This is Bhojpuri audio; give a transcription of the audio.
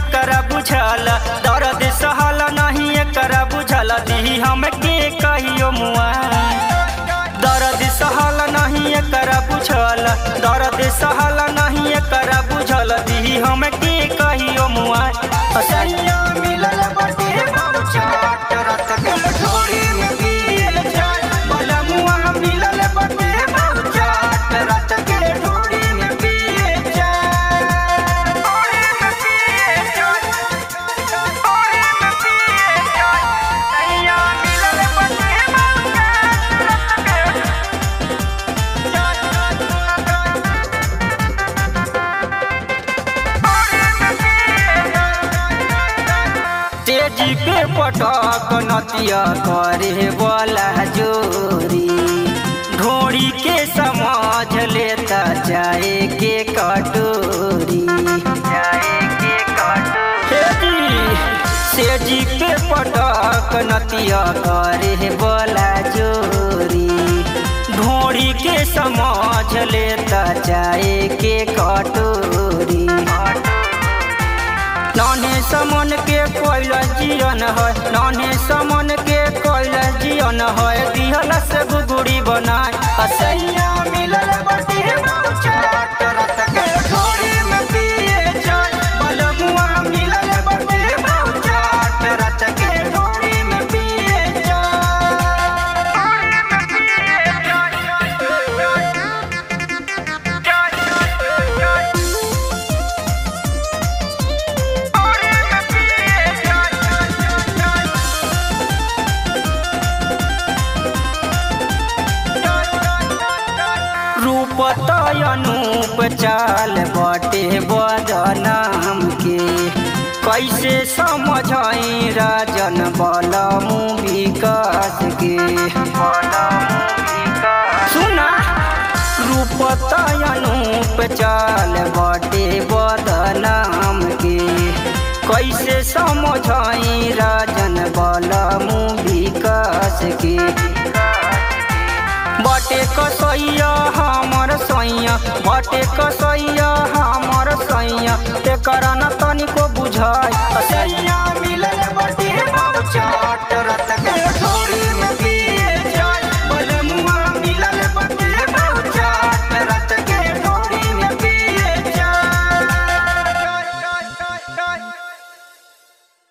एकरा बुझल दर्द सहल नहीं एकरा बुझल दी हमके कहियो मुआ दर्द सहल नहीं एकरा बुझल दर्द सहल नहीं एकरा बुझल दी हमके कहियो मुआ असैया मिलल बटे चाट रत के ढोरी में पियल जाय बलमुआ मिलल बटे चाट रत के ढोरी में पियल जाय ढोरी में पियल जाय ढोरी में पियल जाय सैया मिलल बटे चाट रत के तेजी पे पटक नतिया करे वाला जोरी ढोड़ी के समझ लेता जाए के कटोरी जाए के कटोरी सेजी पे पटक नतिया करे वाला जोरी ढोड़ी के समझ लेता जाए के कटोरी नाने समन के कोइल जियन है नाने समन के कोइल जियन है दिहल से गुगुड़ी बनाए असैया मिलल बटी चाट रत के ढोरी में पिए जाय बलमुआ मिलल बटी चाट रत के ढोरी में पिए जाय रूप तयनूप चाल बटे बदनाम के कैसे समझाई राजन बलमु विकास के सुना रूप तयनूप चाल बटे बदनाम के कैसे समझाई राजन बलमु विकास के बटे कसैया हमर सैया बटे कसैया हमर सैया एकर न तनिको बुझाय सैया मिलल बटे चाट रत के